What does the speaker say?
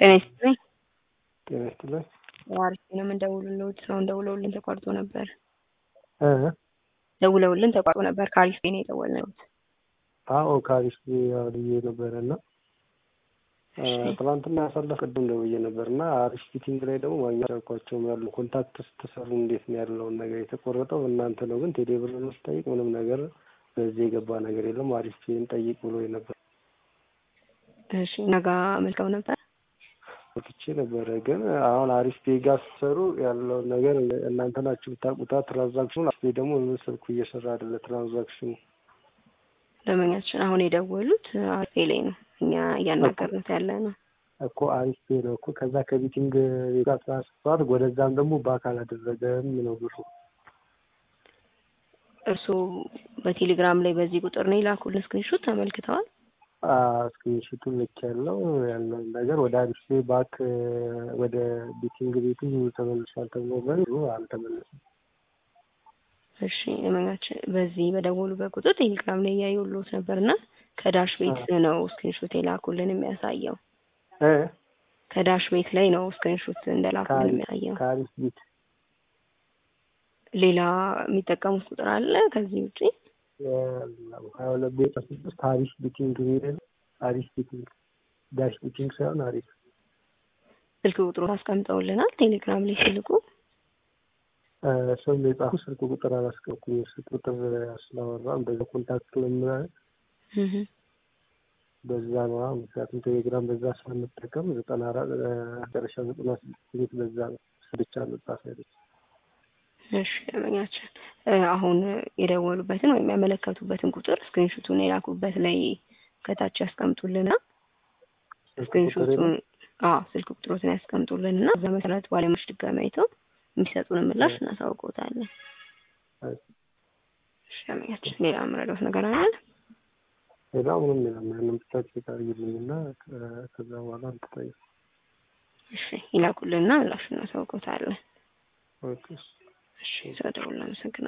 ጤና ይስጥልኝ። ጤና ይስጥልኝ። አሪፍ ነው። የምንደውልልዎት ሰውን ደውለውልን ተቋርጦ ነበር። እ ደውለውልን ተቋርጦ ነበር። ከአሪፍ ነው የደወልነዎት። አዎ ከአሪፍ ብዬ ነበረ እና ትናንትና ያሳለፍ ቅድም ደውዬ ነበር እና አሪፍ ፊቲንግ ላይ ደግሞ ማግኘት አልኳቸውም ያሉ ኮንታክት ስትሰሩ እንዴት ነው ያለውን ነገር የተቆረጠው እናንተ ነው ግን ቴሌ ብር ነው ስጠይቅ ምንም ነገር በዚህ የገባ ነገር የለም አሪፍ ፊን ጠይቅ ብሎ ነበር። እሺ ነጋ መልከው ነበር ወጥቼ ነበረ ግን አሁን አሪፍ ፔ ጋር ስትሰሩ ያለውን ነገር እናንተ ናችሁ ብታውቁታ። ትራንዛክሽኑ አሪፍ ፔ ደግሞ ምን ስልኩ እየሰራ አይደለ ትራንዛክሽኑ ደንበኛችን አሁን የደወሉት አሪፍ ፔ ላይ ነው። እኛ እያናገርነት ያለ ነው እኮ አሪፍ ፔ ነው እኮ ከዛ ከቢቲንግ ጋር ትራንስፈር ወደዛም ደግሞ በአካል አደረገም ነው ብሩ። እርስዎ በቴሌግራም ላይ በዚህ ቁጥር ነው የላኩልን ስክሪንሾት ተመልክተዋል? ስክሪንሾቱን ልክ ያለው ያለውን ነገር ወደ አሪፍ ፔ ባክ ወደ ቢቲንግ ቤቱ ተመልሷል ተብሎ ብሩ አልተመለሰም። እሺ ደንበኛችን በዚህ በደወሉበት ቁጥር ቴሌግራም ላይ እያየሁልዎት ነበርና ከዳሽ ቤት ነው ስክሪንሾት የላኩልን የሚያሳየው። እ ከዳሽ ቤት ላይ ነው ስክሪንሾት እንደላኩልን የሚያሳየው። ከአሪፍ ቤት ሌላ የሚጠቀሙት ቁጥር አለ ከዚህ ውጪ? ሀያ ሁለት ቤት ስድስት አሪፍ ቢቲንግ ቤት አሪፍ ቢቲንግ ዳሽ ቢቲንግ ሳይሆን አሪፍ ስልክ ቁጥሩ አስቀምጠውልናል ቴሌግራም ላይ ሲልኩ ሰው የጻፉ ስልክ ቁጥር አላስቀምኩም። ስልክ ቁጥር ስላወራ በዛ ኮንታክት ለምናል በዛ ነው። ምክንያቱም ቴሌግራም በዛ ስለምጠቀም ዘጠና አራት መጨረሻ ዘጠና ስድስት ቤት በዛ ነው ብቻ መጻፍ ያለች። እሺ ደንበኛችን አሁን የደወሉበትን ወይም ያመለከቱበትን ቁጥር ስክሪንሹቱን የላኩበት ላይ ከታች ያስቀምጡልና ስክሪንሹቱን አዎ ስልክ ቁጥሮትን ያስቀምጡልንና በዛ መሰረት ባለሙያዎች ድጋሚ አይተው የሚሰጡን ምላሽ እናሳውቅዎታለን። እሺ ደንበኛችን ሌላ የምረዳዎት ነገር አለ? ሌላ ምንም የለም። ያንን ብቻ ቼክ አድርጊልኝና ከዛ በኋላ እንትጠይቅ እሺ ይላኩልንና ምላሽ እናሳውቅዎታለን። ኦኬ እሺ ስለደወሉ አመሰግናለሁ።